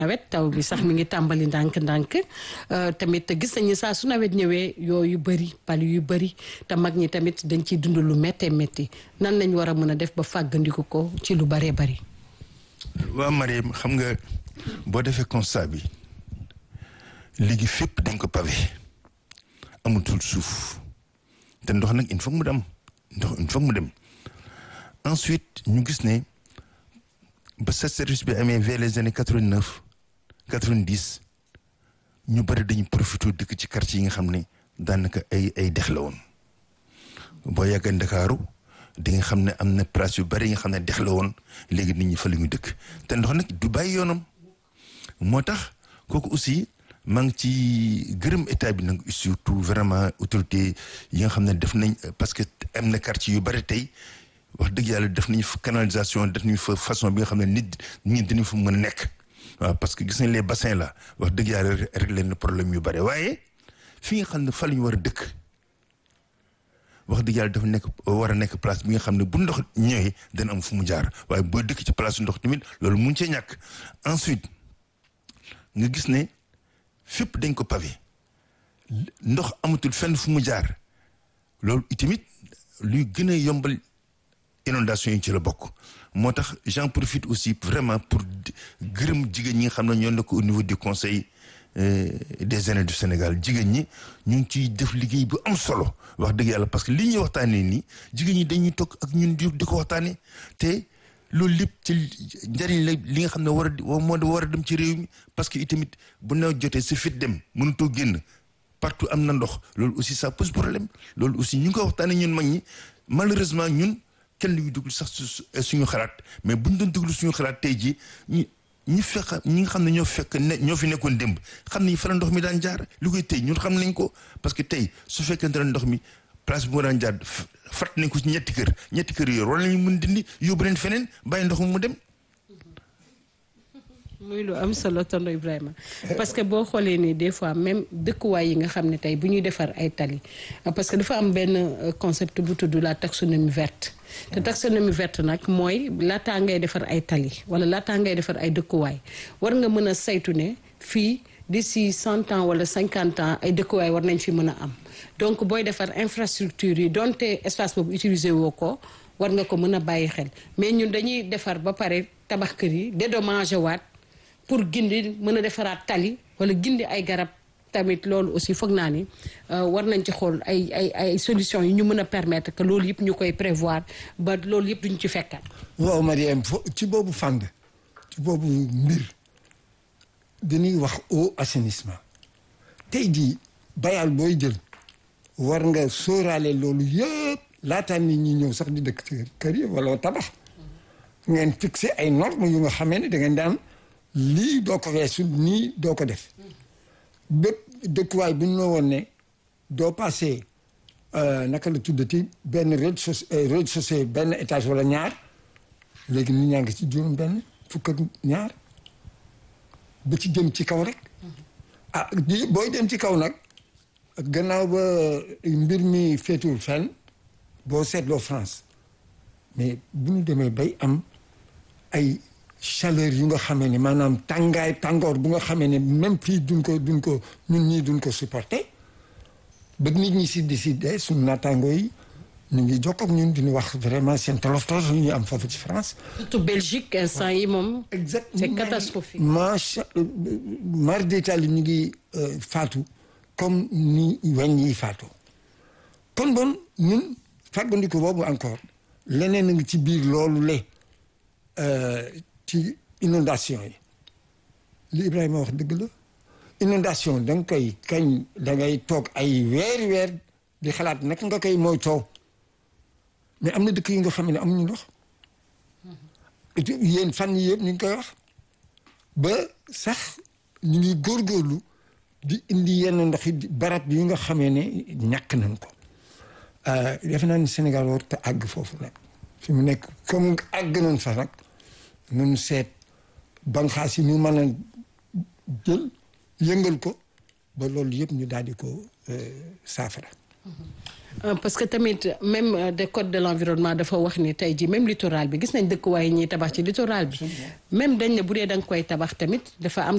nawet taw bi sax mi ngi tàmbali ndànk-ndànk tamit gis nañu saa su nawet ñëwee yooyu bëri pal yu bëri te mag ñi tamit dañ ciy dund lu méttee métti nan lañ war a mën a def ba fàggandiku ko ci lu bëree bëri. waaw Mariam xam nga boo defee constat bi léegi fépp dañ ko pavé amatul suuf te ndox nag il faut mu dem ndox il faut mu dem ensuite ñu gis ne ba sa service bi amee vers les années quatre vingt neuf quatre vingt dix ñu bëri dañu profité dëkk ci quartier yi nga xam ne daanaka ay ay dex la woon boo yàggee Ndakaaru di nga xam ne am na place yu bëri yi nga xam ne dex la woon léegi nit ñi fa la ñu dëkk te ndox nag du bàyyi yoonam moo tax kooku aussi maa ngi ci gërëm état bi nag surtout vraiment autorité yi nga xam ne def nañ parce que am na quartier yu bëri tey wax dëgg yàlla def nañu fa canalisation def nañu fa façon bi nga xam ne nit ñi dañu fa mën a nekk waaw parce que gis nañ les bassins là wax dëgg yàlla réglé na problème yu bëri waaye fi nga xam ne fa la ñu war a dëkk wax dëgg yàlla dafa nekk war a nekk place bi nga xam ne bu ndox ñëwee dana am fu mu jaar waaye boo dëkk ci place ndox tamit loolu mun cee ñàkk ensuite nga gis ne fépp dañ ko pavé ndox amatul fenn fu mu jaar loolu itamit luy gën a yombal inondation yi ci la bokk moo tax j'en profite aussi vraiment pour gërëm jigéen ñi nga xam ne ñoo nekk au niveau du conseil des aînés du Sénégal jigéen ñi ñu ngi ciy def liggéey bu am solo wax dëgg yàlla parce que li ñuy waxtaanee nii jigéen ñi dañuy toog ak ñun di di ko waxtaanee te loolu lépp ci njariñ la li nga xam ne war a moo war a dem ci réew mi parce que itamit bu nawet jotee si fit dem mënutoo génn partout am na ndox loolu aussi ça pose problème loolu aussi ñu ngi ko waxtaanee ñun mag ñi malheureusement ñun kenn lu ñu déglu sax suñu xalaat mais buñ doon déglu suñu xalaat tey jii ñi ñi fekk ñi nga xam ne ñoo fekk ne ñoo fi nekkoon démb xam nañ fa la ndox mi daan jaar li koy tey ñun xam nañ ko parce que tey su fekkente ne ndox mi place bi moo daan jaar fat nañ ko ci ñetti kër ñetti kër yooyu war nañu mën dindi yóbbu leen feneen bàyyi ndox mi mu dem. muy lu am solo tonton Ibrahima parce que boo xoolee ni des fois même dëkkuwaay yi nga xam ne tey bu ñuy defar ay tali parce que dafa am benn concept bu tudd la taxonomie verte te taxonomie verte nag mooy laataa ngay defar ay tali wala laataa ngay defar ay dëkkuwaay war nga mën a saytu ne fii d'ici cent ans wala cinquante ans ay dëkkuwaay war nañ fi mën a am donc booy defar infrastructure yi donte espace boobu utiliser woo ko war nga ko mën a bàyyi xel mais ñun dañuy defar ba pare tabax kër yi dédommagé waat pour gindi mën a defaraat tali wala gindi ay garab tamit loolu aussi foog naa ni war nañ ci xool ay ay ay solutions yi ñu mën a permettre que loolu yëpp ñu koy prévoir ba loolu yëpp duñ ci fekkat. waaw Mariam fo ci boobu fànn ci boobu mbir dañuy wax eau assainissement tey jii bayal booy jël war nga sóoraale loolu yëpp laataa nit ñi ñëw sax di dëkk ci kër yi wala tabax ngeen fixé ay normes yu nga xamee ne da ngeen daan. lii doo ko weesul nii doo ko def bépp dëkkuwaay bu ñu la woon ne doo passé naka la tuddati benn rez-de-chaussée benn étage wala ñaar léegi nit ñaa ngi ci juróom benn fukk ak ñaar ba ci jëm ci kaw rek ah di booy dem ci kaw nag gannaaw ba mbir mi féetuwul fenn boo seetloo France mais bu ñu demee bay am ay chaleur yu nga xamee ne maanaam tàngaay tàngoor bu nga xamee ne même fii duñ ko duñ ko ñun ñii duñ ko supporter ba nit ñi si décider suñu naataangoo yi ñu ngi jokk ak ñun di ñu wax vraiment seen tolof tolof yu ñu am foofu ci France. surtout Belgique instant yi moom. exactement c'est catastrophique. macha mar d'Italie ñu ngi faatu comme ni weñ yi faatu kon bon ñun fàggandiku boobu encore leneen a ngi ci biir loolu le ci inondation yi li Ibrahima wax dëgg la inondation da nga koy kañ da ngay toog ay weeri weer di xalaat naka nga koy mooy toow mais am na dëkk yi nga xam ne amuñu ndox yéen fan yi yëpp ñu ngi koy wax ba sax ñu ngi góorgóorlu di indi yenn ndox yi barab yi nga xamee ne ñàkk nañ ko defe naa ni Sénégal war te àgg foofu nag fi mu nekk comme àgg nañ fa nag nun seet banxaas yi ñu mën a jël yëngal ko ba loolu yëpp ñu daal di ko saafara parce que tamit même de code de l'environnement dafa wax ni tey jii même littoral bi gis nañ dëkkuwaay yi ñuy tabax ci littoral bi même dañ ne bu dee da nga koy tabax tamit dafa am